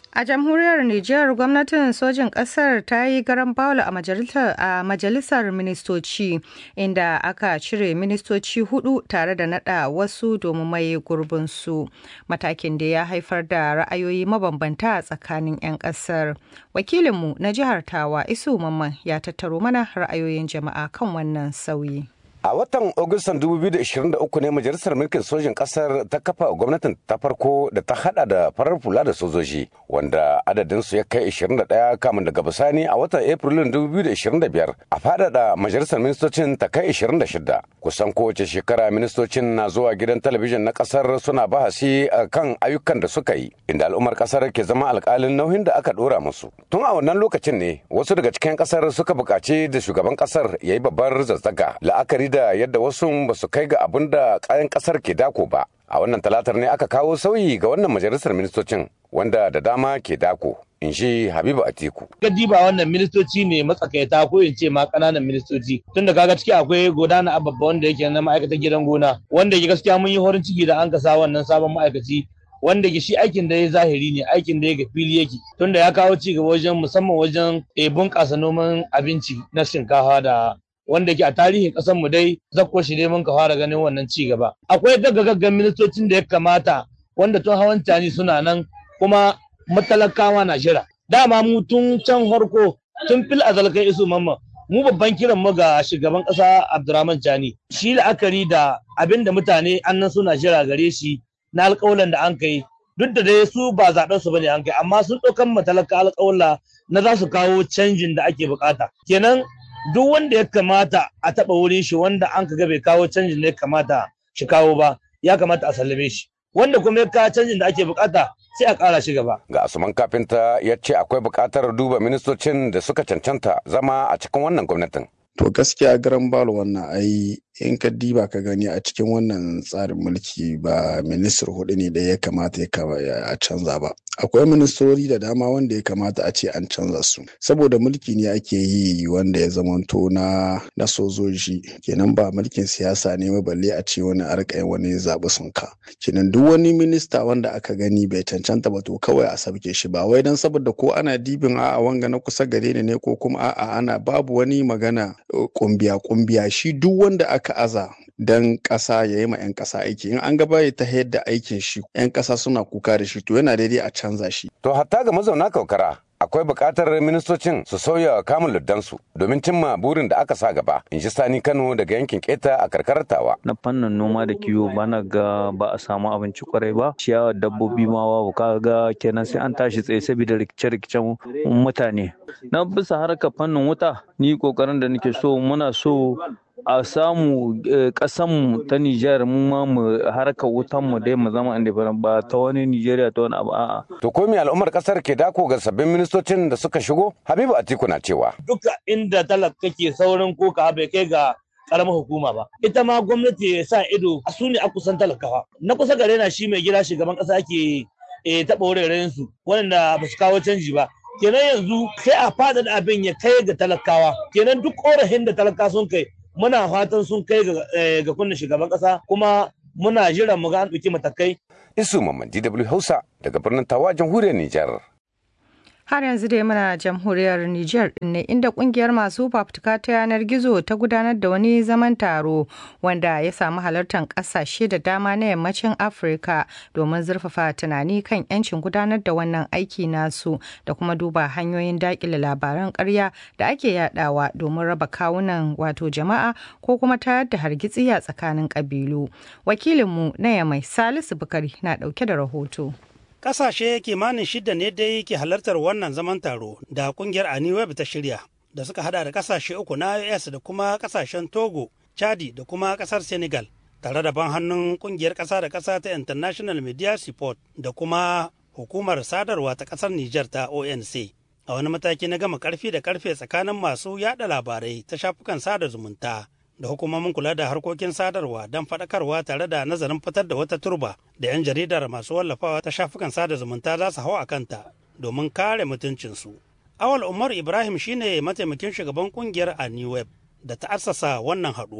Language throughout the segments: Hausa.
A jamhuriyar Nijar gwamnatin sojin ƙasar ta yi garan bawul a majalisar ministoci inda aka cire ministoci hudu tare da nada wasu domin mai gurbinsu. Matakin da ya haifar da ra'ayoyi mabambanta a tsakanin 'yan ƙasar. Wakilinmu na jihar Tawa Isu Mamman ya tattaro mana ra'ayoyin jama'a kan wannan sauyi. A watan Agustan 2023 ne Majalisar Mulkin Sojin Ƙasar ta kafa gwamnatin ta farko da ta hada da farar fula da sojoji wanda adadinsu ya kai 21 kamun daga bisani a watan Afrilun 2025 a faɗaɗa Majalisar Ministocin ta kai 26. Kusan kowace shekara ministocin na zuwa gidan talabijin na ƙasar suna bahasi a kan ayyukan da suka yi inda al'ummar ƙasar ke zama alƙalin nauyin da aka ɗora musu. Tun a wannan lokacin ne wasu daga cikin ƙasar suka buƙaci da shugaban ƙasar ya yi babbar zazzaga la'akari da yadda wasu ba su kai ga abin da kayan kasar ke dako ba a wannan talatar ne aka kawo sauyi ga wannan majalisar ministocin wanda da dama ke dako in shi habibu atiku gadi ba wannan ministoci ne matsakaita ko in ce ma kananan ministoci tun da kaga ciki akwai godana ababba wanda yake na ma'aikatan gidan gona wanda ke gaskiya mun yi horin ciki da an kasa wannan sabon ma'aikaci wanda ke shi aikin da ya zahiri ne aikin da ya ga fili yake tunda ya kawo ci gaba wajen musamman wajen bunƙasa noman abinci na shinkafa da wanda ke a tarihin ƙasar mu dai zakko shi ne mun ka fara ganin wannan ci gaba akwai gaggagaggan ministocin da ya kamata wanda tun hawan tani suna nan kuma matalakawa na jira dama mu tun can harko tun fil azal kai isu mamma mu babban kiran mu ga shugaban ƙasa Abdurrahman Chani shi la'akari da abin da mutane annan suna jira gare shi na alƙawalan da an kai duk da dai su ba zaɓen su bane an kai amma sun ɗaukan matalaka alƙawla na za su kawo canjin da ake bukata kenan duk wanda ya kamata a taɓa wurin shi wanda an ka bai kawo canjin da ya kamata shi kawo ba ya kamata a sallame shi wanda kuma ya kawo canjin da ake bukata sai a ƙara shi gaba. Ga Asuman Kafinta ya ce akwai buƙatar duba ministocin da suka cancanta zama a cikin wannan gwamnatin. To gaskiya garan balo wannan ai in ka diba ka gani a cikin wannan tsarin mulki ba ministar hudu ne da ya kamata ya canza ba. Akwai ministori da dama wanda ya kamata a ce an canza su. Saboda mulki ne ake yi wanda ya zamanto na na sojoji kenan ba mulkin siyasa ne ba balle a ce wani arkai wani zaɓi sun ka. Kenan duk wani minista wanda aka gani bai cancanta ba to kawai a sabke shi ba wai dan saboda ko ana dibin a'a wanga na kusa gare ne ko kuma a'a ana babu wani magana kumbiya kumbiya shi duk wanda aka aza dan ƙasa ya yi ma 'yan ƙasa aiki in an gaba ya ta yadda aikin shi 'yan ƙasa suna kuka da shi to yana daidai a canza shi. To hatta ga mazauna kaukara akwai buƙatar ministocin su sauya kamun luddansu domin cimma burin da aka sa gaba in ji sani kano daga yankin keta a karkarar tawa na fannin noma da kiwo bana ga ba a samu abinci kwarai ba ciyawa dabbobi ma babu ka ga kenan sai an tashi tsaye saboda rikice-rikicen mutane na bisa harkar fannin wuta ni kokarin da nake so muna so a samu kasanmu ta Nijar mu ma mu harka wutan mu dai mu zama independent ba ta wani Nijeriya ta wani abu a'a. To ko me al'ummar kasar ke dako ga sabbin ministocin da suka shigo? Habibu Atiku na cewa. Duka inda talaka ke saurin koka bai kai ga karamar hukuma ba. Ita ma gwamnati ya sa ido a su ne a kusan talakawa. Na kusa gare na shi mai gida shugaban kasa ke taɓa wuraren su wanda ba su kawo canji ba. Kenan yanzu sai a fada da abin ya kai ga talakawa. Kenan duk korafin da talaka sun kai muna fatan sun kai ga kunna shugaban kasa kuma muna jiran mu ga an ɗauki matakai. Isu Mamman DW Hausa daga birnin Tawa jamhuriyar Nijar. Har yanzu dai muna jamhuriyar Nijar ne inda kungiyar masu fafutuka ta yanar gizo ta gudanar da wani zaman taro wanda ya samu halartar kasashe da dama na yammacin Afirka domin zurfafa tunani kan 'yancin gudanar da wannan aiki nasu da kuma duba hanyoyin dakile labaran karya da ake yadawa domin raba kawunan wato jama'a ko kuma tayar da hargitsi a tsakanin kabilu. Wakilinmu na Yamai Salisu Bukari na dauke da rahoto. Ƙasashe kimanin shida ne dai ke halartar wannan zaman taro da kungiyar Aniweb ta shirya da suka hada da ƙasashe uku na IOS da kuma ƙasashen Togo, Chadi da kuma ƙasar Senegal. Tare da ban hannun kungiyar ƙasa da ƙasa ta International Media Support da kuma hukumar sadarwa ta ƙasar Nijar ta ONC. A wani mataki na gama ƙarfi da ƙarfe tsakanin masu yada labarai ta shafukan sada zumunta. da hukumomin kula da harkokin sadarwa don faɗakarwa tare da nazarin fitar da wata turba da 'yan jaridar masu wallafawa ta shafukan sada zumunta za su hau a kanta domin kare mutuncinsu. Awal Umar Ibrahim shine mataimakin shugaban kungiyar a New Web da ta assasa wannan haɗuwa.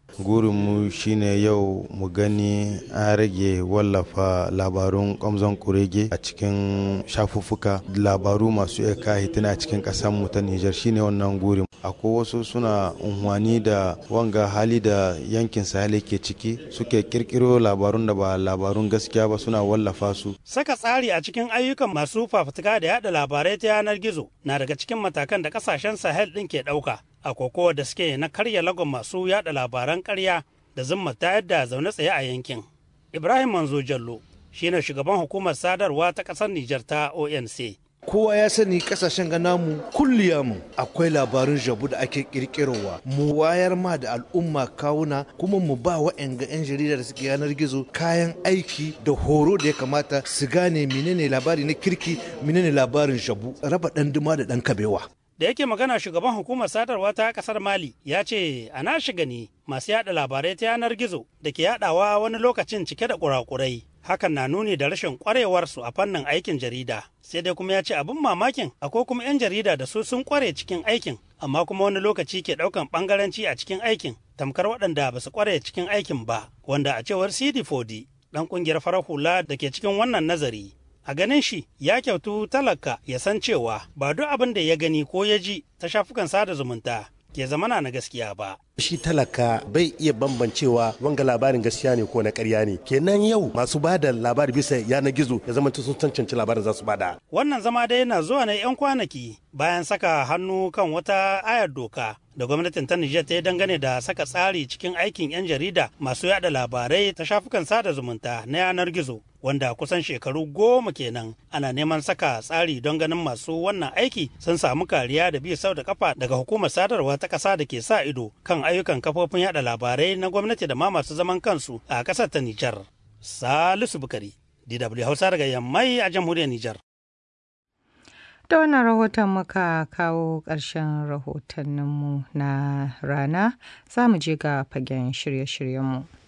gurinmu shine yau mu gani an rage wallafa labarun kwamzon kurege a cikin shafuffuka labaru masu iya kahitina a cikin mu ta nijar shine wannan gurin akwai wasu suna unhwani da wanga hali da yankin sahel ke ciki suke kirkiro labarun da ba labarun gaskiya ba suna wallafa su saka tsari a cikin ayyukan masu fafutuka da yada labarai ta yanar gizo na daga cikin matakan da kasashen sahel din ke ɗauka a kokowa da suke na karya lagon masu yada labaran karya da zumma ta yadda zaune tsaye a yankin. Ibrahim Manzo Jallo shine shugaban hukumar sadarwa ta ƙasar Nijar ta ONC. kowa ya sani kasashen ga namu mu akwai labarin jabu da ake kirkirowa mu wayar ma da al'umma kawuna kuma mu ba wa'anga 'yan jarida da suke yanar gizo kayan aiki da horo da ya kamata su gane menene labari na kirki menene labarin jabu raba dan duma da dan kabewa da yake magana shugaban hukumar sadarwa ta kasar mali ya ce a na shiga ne masu yada labarai ta yanar gizo da ke yadawa wani lokacin cike da kurakurai hakan na nuni da rashin kwarewarsu a fannin aikin jarida sai dai kuma ya ce abin mamakin akwai kuma 'yan jarida da su sun kware cikin aikin amma kuma wani lokaci ke daukan bangaranci a cikin aikin tamkar waɗanda ba su kware cikin aikin ba wanda a cewar cd fodi dan kungiyar farar hula da ke cikin wannan nazari a ganin shi ya kyautu talaka ya san cewa ba duk abin da ya gani ko ya ji ta shafukan sada zumunta ke zamana na gaskiya ba. Shi talaka bai iya bambancewa wanga labarin gaskiya ne ko na karya ne. Kenan yau masu ba da labari bisa yanar gizo ya zama sun cancanci labarin za su bada. Wannan zama dai yana zuwa na 'yan kwanaki bayan saka hannu kan wata ayar doka da gwamnatin ta Nijar ta yi dangane da saka tsari cikin aikin 'yan jarida masu yada labarai ta shafukan sada zumunta na yanar gizo wanda kusan shekaru goma kenan ana neman saka tsari don ganin masu wannan aiki sun samu kariya da bi sau da kafa daga hukumar sadarwa ta ƙasa da ke sa ido kan ayyukan kafofin yada labarai na gwamnati da ma masu zaman kansu a ƙasar ta Nijar. Salisu Bukari, DW Hausa daga Yammai a jamhuriyar Nijar. Da wannan rahoton muka kawo ƙarshen rahotanninmu na rana za mu je ga fagen shirye-shiryenmu.